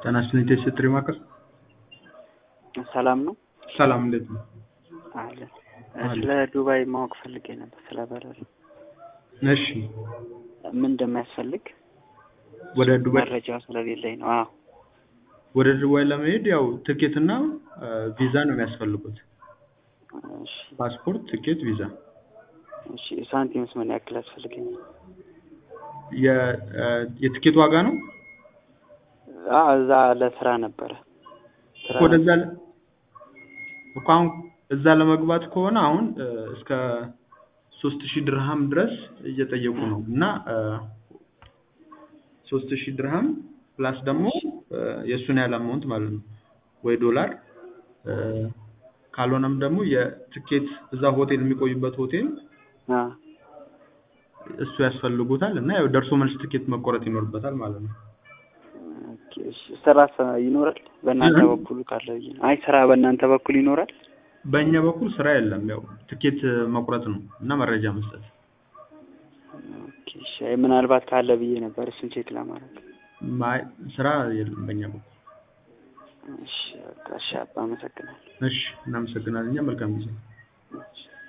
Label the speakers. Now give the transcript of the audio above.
Speaker 1: ጤና ይስጥልኝ ቴስት ማዕከል
Speaker 2: ሰላም ነው?
Speaker 1: ሰላም እንዴት ነው?
Speaker 2: አለን። ስለ ዱባይ ማወቅ ፈልጌ ነበር፣ ስለ በረራ
Speaker 1: እሺ
Speaker 2: ምን እንደሚያስፈልግ
Speaker 1: ወደ ዱባይ
Speaker 2: መረጃ ስለሌለኝ ነው። አዎ
Speaker 1: ወደ ዱባይ ለመሄድ ያው ትኬት እና ቪዛ ነው የሚያስፈልጉት።
Speaker 2: እሺ
Speaker 1: ፓስፖርት፣ ትኬት፣ ቪዛ።
Speaker 2: እሺ ሳንቲምስ ምን ያክል ያስፈልገኛል?
Speaker 1: የ- የትኬት ዋጋ ነው
Speaker 2: አዎ እዛ ለስራ ነበረ። ስራ
Speaker 1: እኮ ወደዛ ለ- እኮ አሁን እዛ ለመግባት ከሆነ አሁን እስከ ሶስት ሺህ ድርሃም ድረስ እየጠየቁ ነው እና ሶስት ሺህ ድርሃም ፕላስ ደግሞ የእሱን ያህል አማውንት ማለት ነው ወይ ዶላር እ፣ ካልሆነም ደግሞ የትኬት እዛ ሆቴል የሚቆዩበት ሆቴል
Speaker 2: አ
Speaker 1: እሱ ያስፈልጉታል እና ያው ደርሶ መልስ ትኬት መቆረጥ ይኖርበታል ማለት ነው።
Speaker 2: ኦኬ፣ እሺ ስራ ሰ- ይኖራል በእናንተ
Speaker 1: እ?
Speaker 2: በኩል ካለ ብዬ ነው። አይ ስራ በእናንተ በኩል ይኖራል?
Speaker 1: በእኛ በኩል ስራ የለም። ያው ትኬት መቁረጥ ነው እና መረጃ መስጠት።
Speaker 2: ኦኬ፣ እሺ አይ ምናልባት ካለ ብዬ ነበር እሱን ቼክ ለማድረግ።
Speaker 1: ማይ ስራ የለም በእኛ በኩል።
Speaker 2: እሺ በቃ እሺ፣ አባ አመሰግናለሁ።
Speaker 1: እሺ እናመሰግናለን። እኛ መልካም ጊዜ
Speaker 2: እሺ